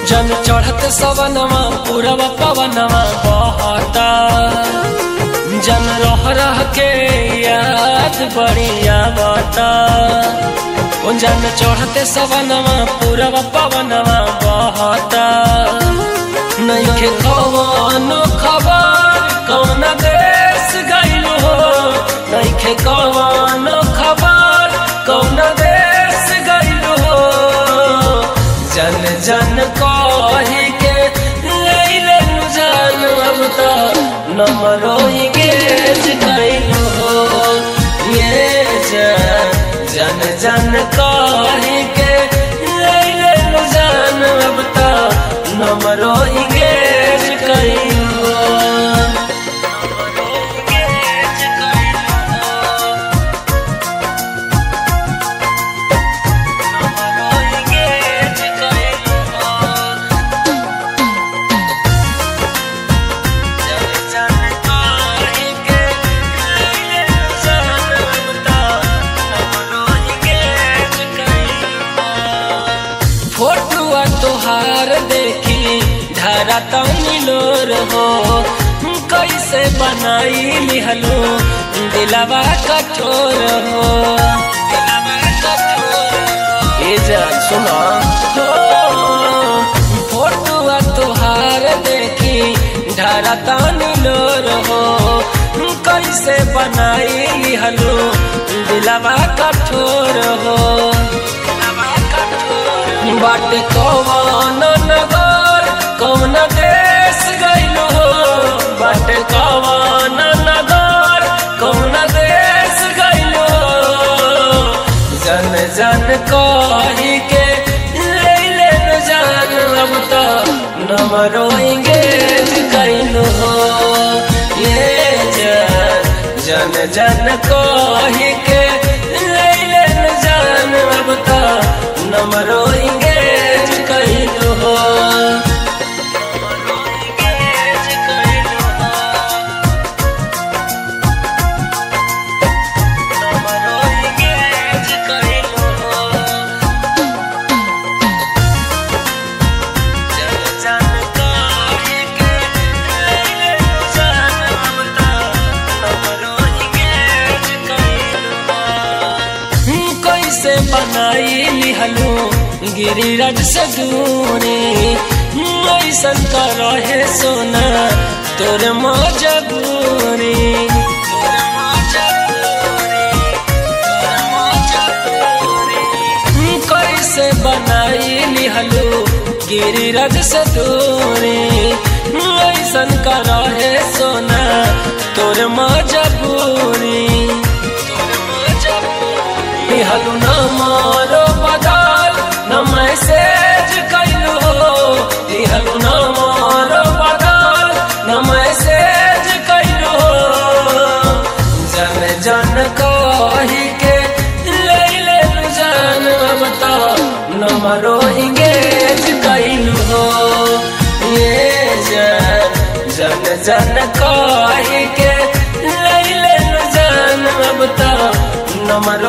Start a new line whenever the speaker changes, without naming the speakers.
जन चढ़त सवनवा पूरब पवनवा बहता जन रह रह के याद बढ़िया बता ओ जन चढ़ते सवनवा पूरब पवनवा बहता नइखे कवनो खबर कौन देश गइल हो नइखे कवनो खबर कौन देश गइल हो जन जन कही के लैले जान अब तो नमरो गेज कैलो हो ये जन जन जन कही के लैले जान अब तो नमरो गेज कैलो नमरो गेज कैलो फोटुआ तोहार देखी धारा तनी लोर हो कैसे बनाई लिहलो दिलावा कठोर हो ए जान सुना हो फोटुआ तोहार देखी धारा तनी लोर हो कैसे बनाई लिहलो दिलावा कठोर हो बाट कौन नगर कौन देश गइल हो बाट कौन नगर कौन देश गइल हो जन जन कही के ले ले जान अब तो नमरो इंगेज गइल हो ये जन जन जन कही के ले ले जान अब तो नमरो इंगेज कैल हो कैसे बनाई लिहलू गिरिराज से दूरी ऐसन का रहे सोना तोर मजबूरी कैसे बनाई लिहलू गिरिराज से दूरी ऐसन का रहे सोना तोर मजबूरी लिहलू न मारो बदल न मैसेज कैलू लिहलू न मारो बदल न मैसेज कैलू जन जन कही के ले ले जान बता न मरो इंगेज कैलू हो ये जन जन जन कही के ले ले जान बता नमरो